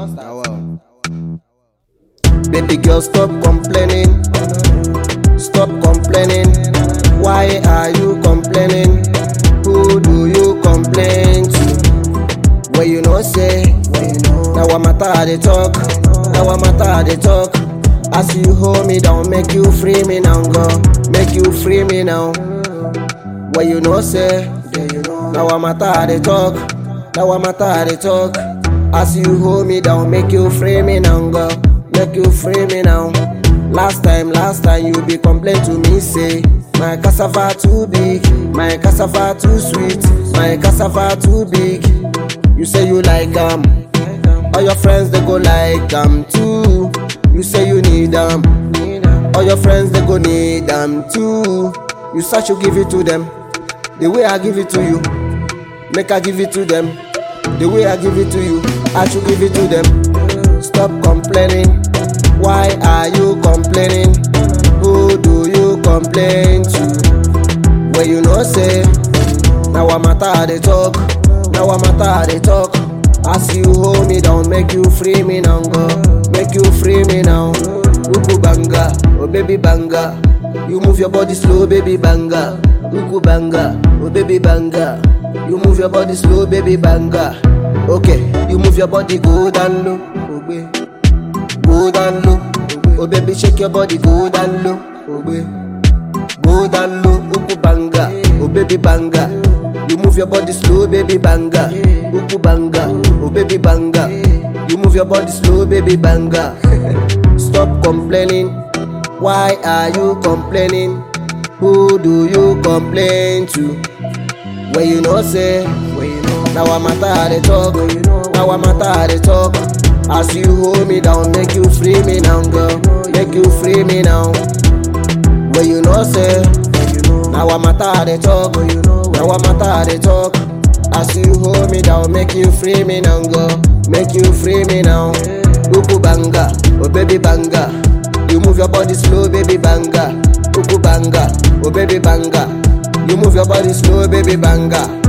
Now, wow. Baby girl, stop complaining. Stop complaining. Why are you complaining? Who do you complain to? Where you know say, now what matter they talk, now what matter they talk. As you hold me down, make you free me now, go, make you free me now. Where you know say, now what matter they talk, now what matter they talk. As you hold me down, make you free me now, go, make you free me now. Last time, last time you be complain to me say my cassava too big, my cassava too sweet, my cassava too big. You say you like am, all your friends they go like am too. You say you need am, all your friends they go need am too. You start to give it to them, the way I give it to you, make I give it to them. The way I give it to you, I should give it to them. Stop complaining. Why are you complaining? Who do you complain to? When you know say, now what matter they talk, now what matter they talk. As you hold me down, make you free me now, go, make you free me now. Uku banga, oh baby banga, you move your body slow, baby banga. Uku banga, oh baby banga, you move your body slow, baby banga. Okay, you move your body go down low, oh baby go down low. Oh baby, shake your body, go down low. Oh baby, go down low. Uku banga, oh baby banga. You move your body slow, baby banga. Uku banga, oh baby banga. You move your body slow, baby banga. Stop complaining. Why are you complaining? Who do you complain to? When you know say, when you know. Now I matter they talk, when you know. Now I matter they talk. As you hold me down, make you free me now, girl. Make you free me now. When you know say, now I matter they talk, now I matter they talk. As you hold me down, make you free me now, girl. Make you free me now. Uku banga, oh baby banga. You move your body slow, baby banga. Uku banga, oh baby banga. You move your body slow, baby banga.